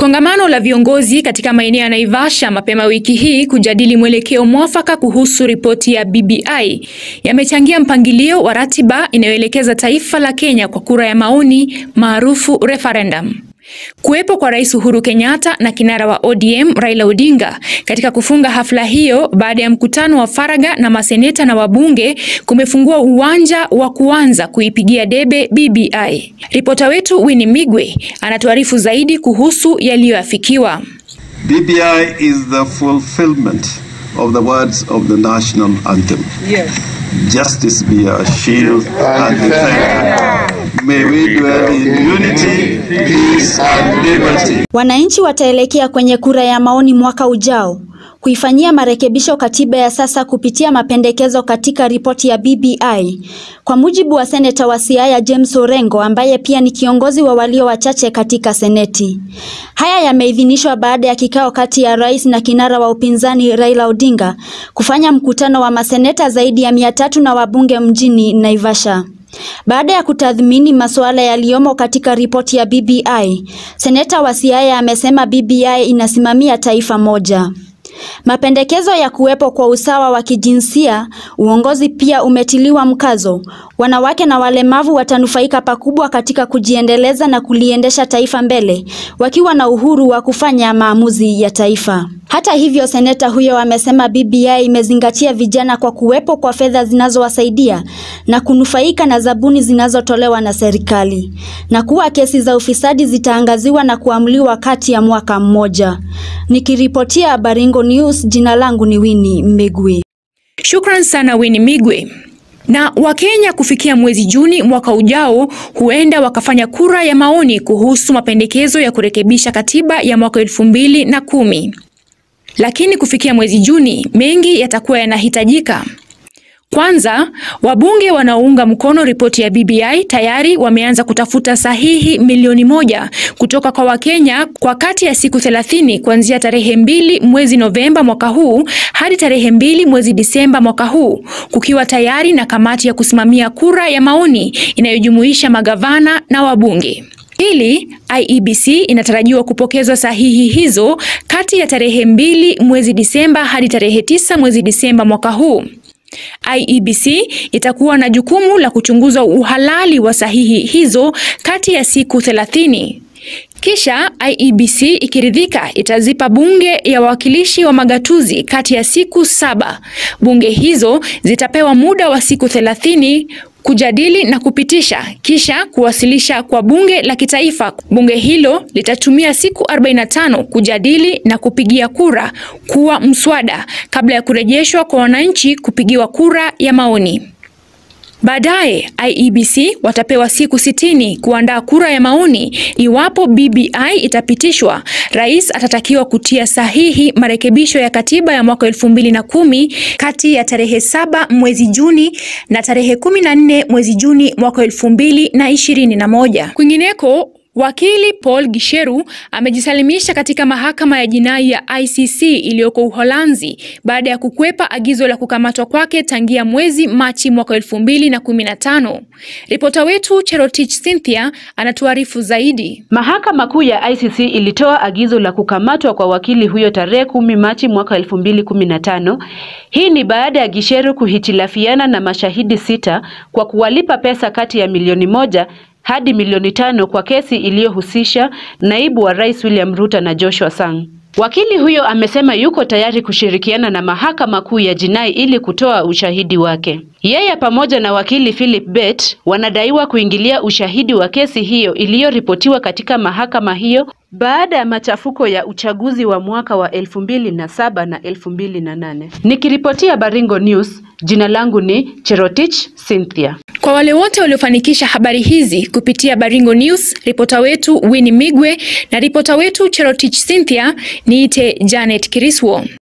Kongamano la viongozi katika maeneo ya Naivasha mapema wiki hii kujadili mwelekeo mwafaka kuhusu ripoti ya BBI yamechangia mpangilio wa ratiba inayoelekeza taifa la Kenya kwa kura ya maoni maarufu referendum. Kuwepo kwa Rais Uhuru Kenyatta na kinara wa ODM Raila Odinga katika kufunga hafla hiyo baada ya mkutano wa faragha na maseneta na wabunge kumefungua uwanja wa kuanza kuipigia debe BBI. Ripota wetu Winnie Migwe anatuarifu zaidi kuhusu yaliyoafikiwa. BBI is the fulfillment of the words of the national anthem. Yes. Justice be our shield and defender. May we dwell in unity, peace and liberty. Wananchi wataelekea kwenye kura ya maoni mwaka ujao kuifanyia marekebisho katiba ya sasa kupitia mapendekezo katika ripoti ya BBI. Kwa mujibu wa seneta wa Siaya James Orengo ambaye pia ni kiongozi wa walio wachache katika seneti. Haya yameidhinishwa baada ya kikao kati ya rais na kinara wa upinzani Raila Odinga kufanya mkutano wa maseneta zaidi ya mia tatu na wabunge mjini Naivasha. Baada ya kutathmini masuala yaliyomo katika ripoti ya BBI, seneta wa Siaya amesema BBI inasimamia taifa moja. Mapendekezo ya kuwepo kwa usawa wa kijinsia, uongozi pia umetiliwa mkazo. Wanawake na walemavu watanufaika pakubwa katika kujiendeleza na kuliendesha taifa mbele, wakiwa na uhuru wa kufanya maamuzi ya taifa. Hata hivyo, seneta huyo amesema BBI imezingatia vijana kwa kuwepo kwa fedha zinazowasaidia na kunufaika na zabuni zinazotolewa na serikali, na kuwa kesi za ufisadi zitaangaziwa na kuamuliwa kati ya mwaka mmoja. Nikiripotia Baringo News, jina langu ni Winnie Migwe. Shukran sana Winnie Migwe. Na Wakenya kufikia mwezi Juni mwaka ujao huenda wakafanya kura ya maoni kuhusu mapendekezo ya kurekebisha katiba ya mwaka elfu mbili na kumi. Lakini kufikia mwezi Juni mengi yatakuwa yanahitajika. Kwanza, wabunge wanaounga mkono ripoti ya BBI tayari wameanza kutafuta sahihi milioni moja kutoka kwa Wakenya kwa kati ya siku 30 kuanzia tarehe mbili mwezi Novemba mwaka huu hadi tarehe mbili mwezi Disemba mwaka huu, kukiwa tayari na kamati ya kusimamia kura ya maoni inayojumuisha magavana na wabunge. Pili, IEBC inatarajiwa kupokeza sahihi hizo kati ya tarehe mbili mwezi Disemba hadi tarehe tisa mwezi Disemba mwaka huu. IEBC itakuwa na jukumu la kuchunguza uhalali wa sahihi hizo kati ya siku 30. Kisha IEBC ikiridhika itazipa bunge ya wawakilishi wa magatuzi kati ya siku saba. Bunge hizo zitapewa muda wa siku 30 kujadili na kupitisha kisha kuwasilisha kwa bunge la kitaifa. Bunge hilo litatumia siku 45 kujadili na kupigia kura kuwa mswada kabla ya kurejeshwa kwa wananchi kupigiwa kura ya maoni. Baadaye IEBC watapewa siku sitini kuandaa kura ya maoni. Iwapo BBI itapitishwa, rais atatakiwa kutia sahihi marekebisho ya katiba ya mwaka elfu mbili na kumi kati ya tarehe saba mwezi Juni na tarehe kumi na nne mwezi Juni mwaka elfu mbili na ishirini na moja. Kwingineko, Wakili Paul Gisheru amejisalimisha katika mahakama ya jinai ya ICC iliyoko Uholanzi baada ya kukwepa agizo la kukamatwa kwake tangia mwezi Machi mwaka elfu mbili na kumi na tano. Ripota wetu Cherotich Cynthia anatuarifu zaidi. Mahakama Kuu ya ICC ilitoa agizo la kukamatwa kwa wakili huyo tarehe kumi Machi mwaka elfu mbili kumi na tano. Hii ni baada ya Gisheru kuhitilafiana na mashahidi sita kwa kuwalipa pesa kati ya milioni moja hadi milioni tano kwa kesi iliyohusisha naibu wa rais William Ruto na Joshua Sang. Wakili huyo amesema yuko tayari kushirikiana na mahakama kuu ya jinai ili kutoa ushahidi wake. Yeye pamoja na wakili Philip Bet wanadaiwa kuingilia ushahidi wa kesi hiyo iliyoripotiwa katika mahakama hiyo baada ya machafuko ya uchaguzi wa mwaka wa elfu mbili na saba na elfu mbili na nane. Nikiripotia Baringo News, jina langu ni Cherotich Cynthia. Kwa wale wote waliofanikisha habari hizi kupitia Baringo News, ripota wetu Winnie Migwe na ripota wetu Cherotich Cynthia, niite Janet Kiriswo.